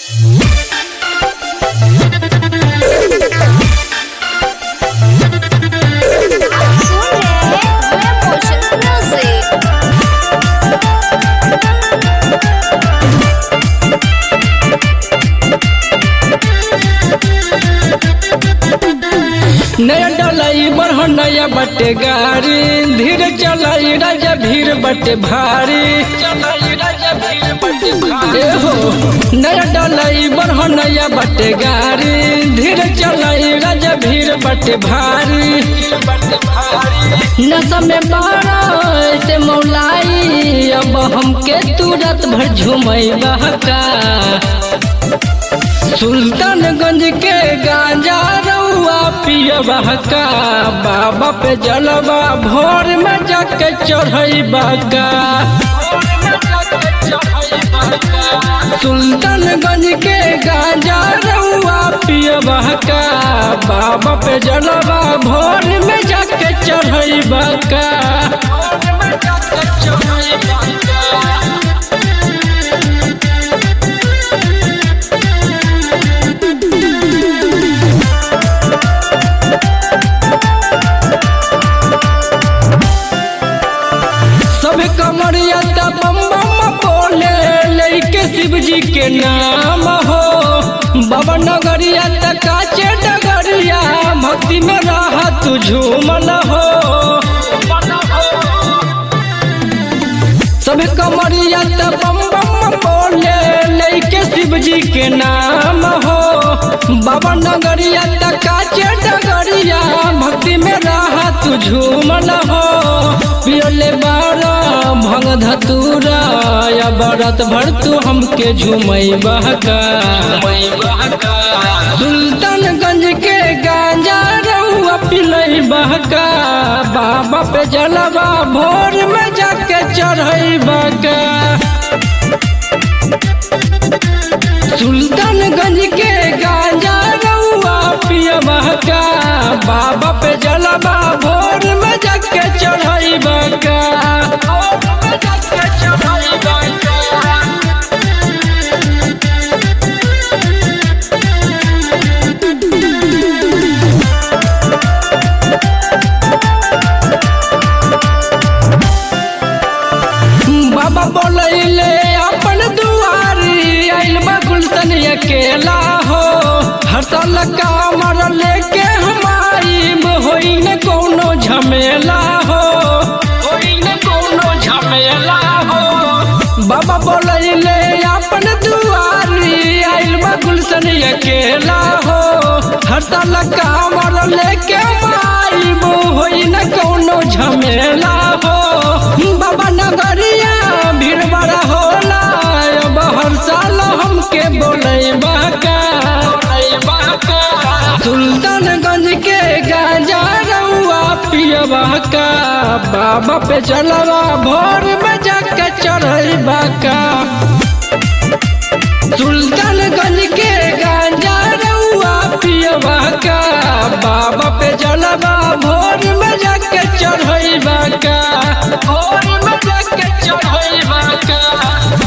सुन रहे हैं मोशन म्यूजिक नया डलाई बढ़ नया बटे गाड़ी धीरे चलाई राजा भीड़ बटे भारी ए हो नया डलाई बढ़ नया बटे गाड़ी धीरे चलाई राजा भीड़ बटे भारी नशा में बारा ऐसे मौलाई अब हमके तुरंत भर झुमई बहका सुल्तानगंज के गांजा रउआ पियबा का बाबा पे जलवा भोर में जाके चढ़ैबा का सुल्तानगंज के गांजा रउआ पियबा का बाबा पे जलवा भोर में जाके चढ़ैबा का सब कमरिया त बम बम बोले लेके शिव जी के नाम हो बाबा नगरिया त काचे डगरिया भक्ति में रह तू झूमल हो सब कमरिया त बम बम बोले लेके शिव जी के नाम हो बाबा नगरिया त काचे डगरिया भक्ति में रह तू झूमल हो पियले बारा भंग धतूरा या बरत भर तू हमके झूमई बहका सुल्तानगंज के गांजा रउआ पिलई बहका बाबा पे जलवा भोर में जाके चढ़ई बका सुल्तानगंज के गांजा रउआ पियबा का बाबा पे जलवा भोर में जाके चढ़ई बका बाबा बोलैले अपन दुआरी आइल बा गुलशन अकेला हो हर साल कामर लेके हमारी होई न कोनो झमेला हो होई न कोनो झमेला हो बाबा बोलैले अपन दुआरी आइल बा गुलशन अकेला हो हर साल कामर लेके हमारी होई न कोनो झमेला हो बाबा नगरिया भीड़ बड़ा होला अब हर साल हमके बोले बाका सुल्तानगंज के गांजा रउआ पियबा का बाबा पे चलवा भोर में जाके चढ़बा का सुल्तानगंज के गांजा रउआ पियबा का बाबा पे जलवा भोर में जाके चढ़ैबा का भोर में जाके चढ़ैबा का